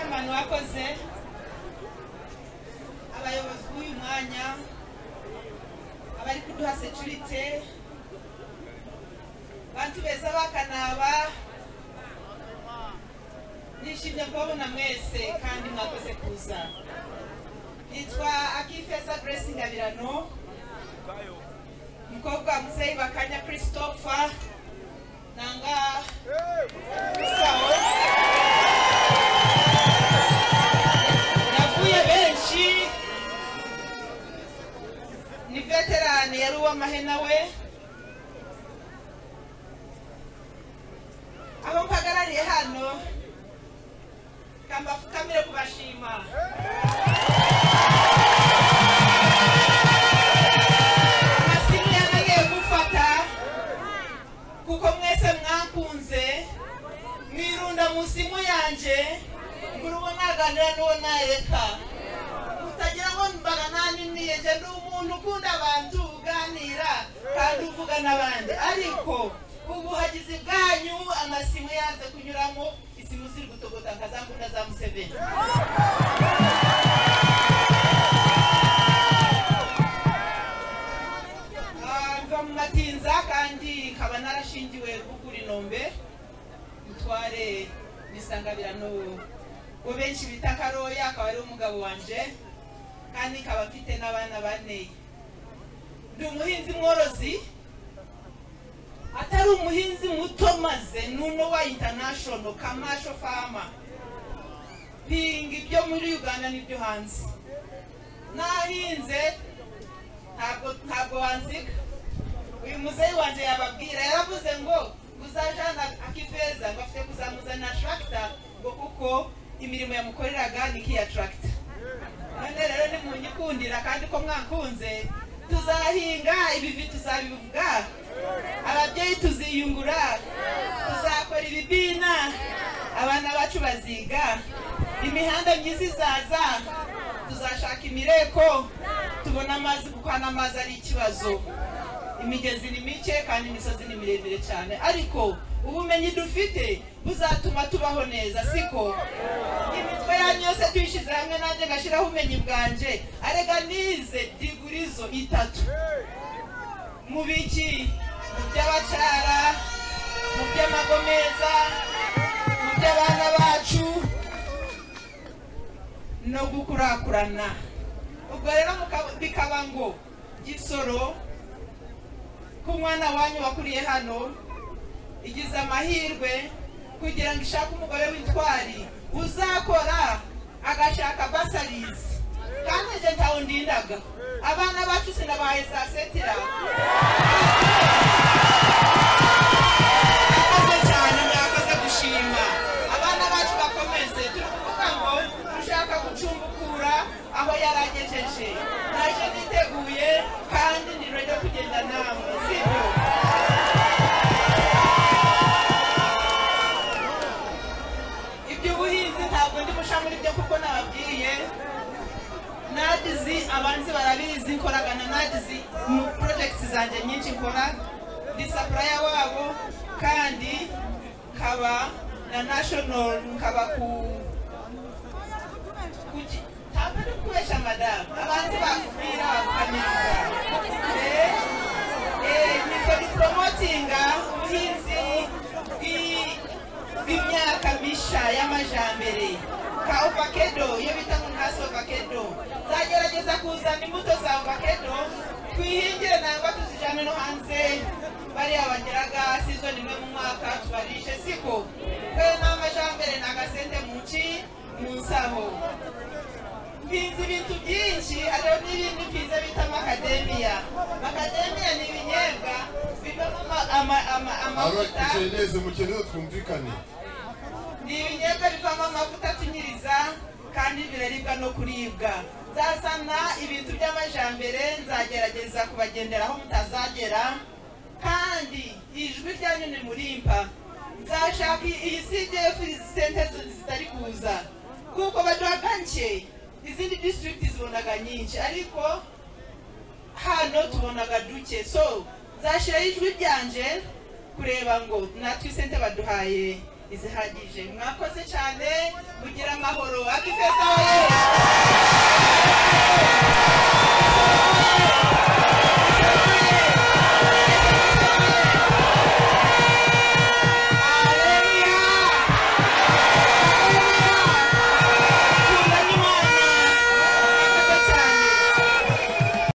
abantu bakoze abayobozi b'uyu mwanya abari kuduha securite bantu beza bakanaba nishimye kubabona mwese kandi mwakoze kuza nitwa akifeza grace ngabirano mukobwa wa muzeyi bakanya christopher nanga sawa navuye benshi ni veterani yari uw'amahena we aho mpagarariye hano kambafukamire kubashima amasimu yanagiye gufata kuko mwese mwakunze mwirunda mu simu yanjye buri uwo naganira n'uwo nareka utagira ngo mbaga naniniye njye ni umuntu ukunda abantu uganira kandi uvuga n'abandi ariko ubuhagizi bwanyu amasimu yanze kunyuramo isimu ziri gutogota nka za mbunda za museveni Ah, mva mu matinza kandi nkaba narashingiwe kugura inombe mutware n'isangabirano ngo benshi bita karoya akaba ari umugabo wanje kandi nkaba mfite n'abana bane ndi umuhinzi mworozi atari umuhinzi muto maze nuno wa international kamasho farmer mpinga ibyo muri uganda n'ibyo hanze nahinze ntabwo ntabwo wanzika uyu muzeyi wanjye yababwira yaravuze ngo uzajana akifeza ngo afite kuzamuzana tracta ngo kuko imirimo yamukoreraga ni nk'iya tracta none rero nimunyikundira kandi ko mwakunze tuzahinga ibivi tuzabivuga ababyeyi tuziyungura tuzakora ibibina abana bacu baziga imihanda myiza izaza tuzashaka imireko tubona amazi kuko hano amazi ari ikibazo imigezi ni mike kandi imisozi ni miremire cyane ariko ubumenyi dufite buzatuma tubaho neza siko imitwe yanyu yose tuyishyize hamwe nanjye ngashyiraho ubumenyi bwanjye arega nize digurizo itatu mu biki mu by'abacara mu by'amago meza mu by'abana bacu no gukurakurana ubwo rero muka- bikaba ngo gisoro ko umwana wanyu wakuriye hano igize amahirwe kugira ngo ishake umugore w'intwari uzakora agashaka basarizi kandi njye ntawundindaga abana bacu sinabahaye saa setira murakoze cyane murakoze gushima abana bacu bakomeze turi kuvuga ngo ushaka gucumbukura aho yaragejeje naje niteguye kandi ni redo kugenda namwe sibyo iby'ubuhinzi ntabwo ndi busha muri byo kuko nababwiye nadizi abanzi barabizi nkoragana nadizi mu porojegiti zanjye nyinshi nkora ndi sapuraya wabo kandi nkaba na nashono nkaba ku ku ki- ntabwo ndi kubesha madamu abanzi bakubwira bakamenya Eh, eh, niko ndi poromotinga ubuhinzi bwi- bw'imyaka misha y'amajambere ka ovakedo iyo bita ngo ntasi ovakedo zagerageza kuzana imbuto za ovakedo twihingire nangwa tuzijyane no hanze bariya bageraga sizoni imwe mu mwaka tubarishe siko kwe n'amajambere ni agasente mu nci mu nsaho mpinze ibintu byinshi hariho n'ibindi byiza bita amakademiya amakademiya ni ibinyebwa bivamo ama- ama- ama- amavuta neza mukeneye twumvikane ni ibinyobwa bivamo amavuta atunyiriza kandi biraribwa no kuribwa nzazana ibintu by'amajambere nzagerageza kubagendera aho mutazagera kandi ijwi ryanyu ni murimpa nzashaka iyi cdf sente zitari kuza kuko baduhaga nke izindi disitirigiti zibonaga nyinshi ariko hano tubonaga duke so nzashyiraho ijwi ryanje kureba ngo natwe isente baduhaye izihagije mwakoze cyane mugira amahoro akifeza